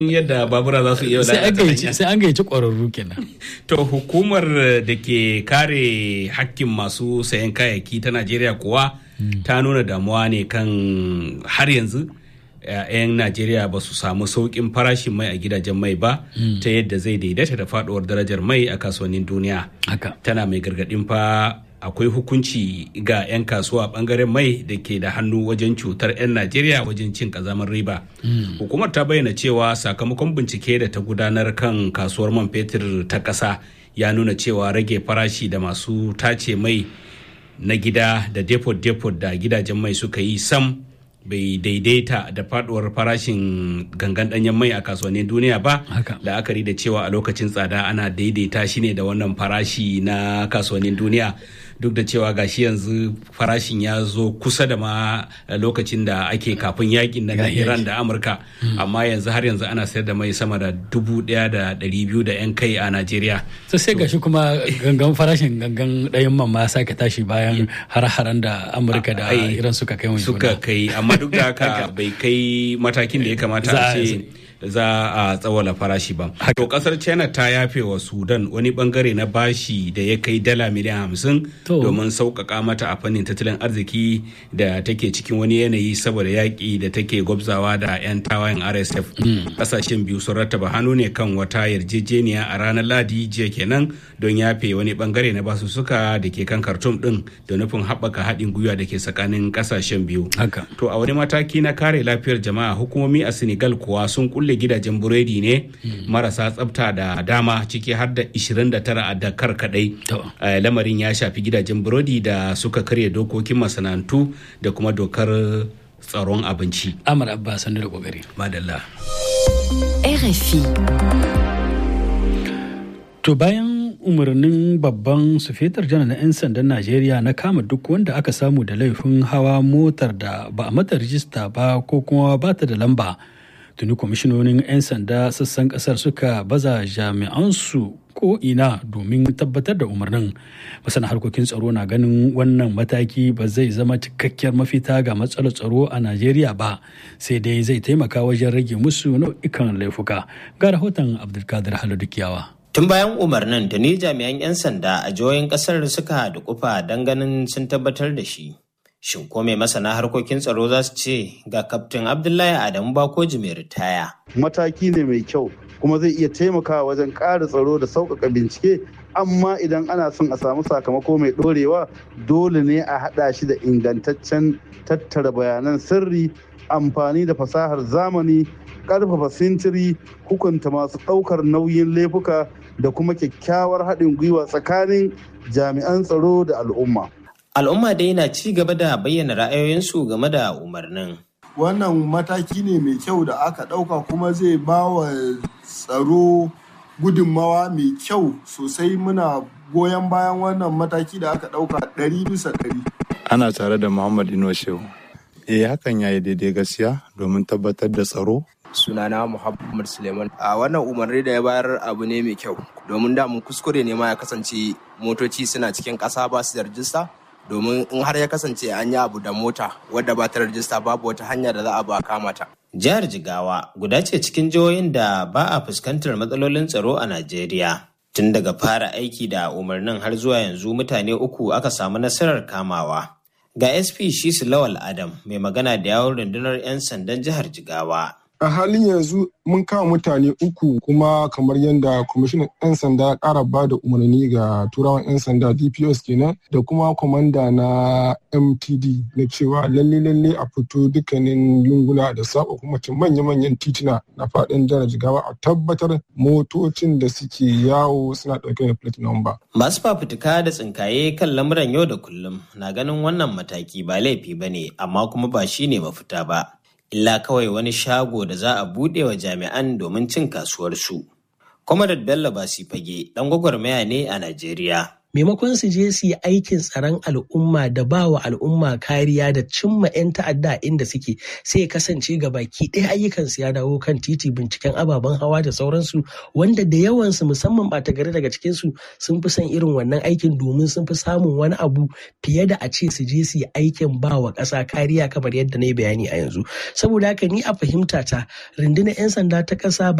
yadda babura za su iya sai an lalata gayyaci hanya. sai an gayyaci ƙwararru kenan To hukumar da ke kare hakkin masu sayan kayayyaki ta Najeriya kuwa ta nuna damuwa ne kan har yanzu eh, 'yan Najeriya ba su samu sauƙin farashin mai a gidajen mai ba ta yadda zai daidaita da faduwar darajar mai a kasuwannin duniya. haka Tana mai gargaɗin fa akwai hukunci ga 'yan kasuwa bangaren mai da ke da hannu wajen cutar 'yan Najeriya wajen cin kazamar riba. Hukumar ta bayyana cewa sakamakon bincike da ta gudanar kan kasuwar man fetur ta ƙasa ya nuna cewa rage farashi da masu tace mai na gida da depot-depot da gidajen mai suka yi sam bai daidaita da faduwar farashin gangan danyen mai a kasuwannin duniya ba Haka. la'akari da cewa a lokacin tsada ana daidaita shi ne da wannan farashi na kasuwannin duniya duk da cewa gashi yanzu farashin ya zo kusa da ma lokacin da ake kafin yakin na Ya- iran da amurka amma yanzu har yanzu ana sayar da mai sama da dubu daya da dari biyu da yan kai a najeriya to sai gashi kuma gangan farashin gangan ɗayan man ma ya sake tashi bayan har-haren da amurka da Ai, iran suka kai wa suka juna kai amma duk da haka bai kai matakin da ya kamata Za a a- ce za a tsawala farashi ba. To kasar China ta yafe wa Sudan wani bangare na bashi da ya kai dala miliyan hamsin To. domin sauƙaƙa mata a fannin tattalin arziki da take cikin wani yanayi saboda yaƙi da take gwabzawa da 'yan tawayen RSF. Ƙasashen biyu sun rattaba hannu ne kan wata yarjejeniya a ranar Ladi jiya kenan don yafe wani bangare na basussuka da ke kan Khartoum din da nufin haɓaka haɗin gwiwa da ke tsakanin ƙasashen biyu. haka To a wani mataki na kare lafiyar jama'a hukumomi a Senegal kuwa sun kulle gidajen buredi ne marasa tsafta da dama ciki har da 29 a Dakar kadai. To. Eh, Lamarin ya shafi gidajen burodi da suka karya dokokin masana'antu da kuma dokar tsaron abinci. amar abba sanu da kokari Madalla. RFI. To bayan umarnin babban sufetar janar na 'yan sandan Najeriya na kama duk wanda aka samu da laifin hawa motar da ba a mata rijista ba ko kuma ba ta da lamba. Tuni kwamishinonin 'yan sanda sassan kasar suka baza jami'ansu ko ina domin tabbatar da umarnin. Masana harkokin tsaro na ganin wannan mataki ba zai zama cikakkiyar mafita ga matsalar tsaro a Najeriya ba sai dai zai taimaka wajen rage musu nau'ikan laifuka. Ga rahoton Abdulkadir Haladu Kiyawa. Tun bayan umarnin da ni jami'an 'yan sanda a jihohin kasar suka dukufa don ganin sun tabbatar da shi. Shin ko mai masana harkokin tsaro za su ce ga kaftin Abdullahi Adamu Bakoji mai ritaya. mataki ne mai kyau kuma zai iya taimakawa wajen ƙara tsaro da sauƙaƙa bincike amma idan ana son a samu sakamako mai ɗorewa dole ne a haɗa shi da ingantaccen tattara bayanan sirri amfani da fasahar zamani ƙarfafa sintiri hukunta masu ɗaukar nauyin laifuka da kuma kyakkyawar haɗin gwiwa tsakanin jami'an tsaro da al'umma. Al'umma dai na ci gaba da bayyana ra'ayoyinsu game da umarnin. wannan mataki ne mai kyau da aka ɗauka kuma zai ba wa tsaro gudunmawa mai kyau sosai muna goyon bayan wannan mataki da aka ɗauka ɗari bisa ɗari. ana tare da Muhammad Ino Shehu. Eh hakan yayi daidai gaskiya domin tabbatar da tsaro. sunana Muhammad Suleiman. A wannan umarni da ya bayar abu ne mai kyau domin da mun kuskure ne ma ya kasance motoci suna cikin ƙasa ba su da rajista domin in har ya kasance an yi abu da mota wadda ba ta da rajista babu wata hanya da za a ba kama ta. Jihar Jigawa guda ce cikin jihohin da ba a fuskantar matsalolin tsaro a Najeriya. Tun daga fara aiki da umarnin har zuwa yanzu mutane uku aka samu nasarar kamawa. Ga SP Shisu Lawal Adam mai magana da yawon rundunar 'yan sandan jihar Jigawa. a halin yanzu mun kama mutane uku kuma kamar yadda kwamishinan 'yan sanda ya kara ba da umarni ga turawan 'yan sanda dpos kenan da kuma kwamanda na mtd na cewa lalle lalle a fito dukkanin lunguna da saba kuma cin manya-manyan tituna na faɗin jihar jigawa a tabbatar motocin da suke yawo suna ɗauke da plate number Masu fafutuka da tsinkaye kan lamuran yau da kullum na ganin wannan mataki ba laifi ba ne amma kuma ba shi ne mafita ba. Illa kawai wani shago da za a buɗe wa jami'an domin cin kasuwarsu. Comrade Bello Basi Fage ɗan gwagwarmaya ne a Najeriya. maimakon su je su yi aikin tsaron al'umma da ba wa al'umma kariya da cimma 'yan ta'adda inda suke sai kasance ga baki ɗaya ayyukan su ya dawo kan titi binciken ababen hawa da sauransu wanda da yawansu musamman ɓata gari daga cikin su sun fi son irin wannan aikin domin sun fi samun wani abu fiye da a ce su je su yi aikin ba wa ƙasa kariya kamar yadda na yi bayani a yanzu saboda haka ni a fahimta ta rundunar 'yan sanda ta ƙasa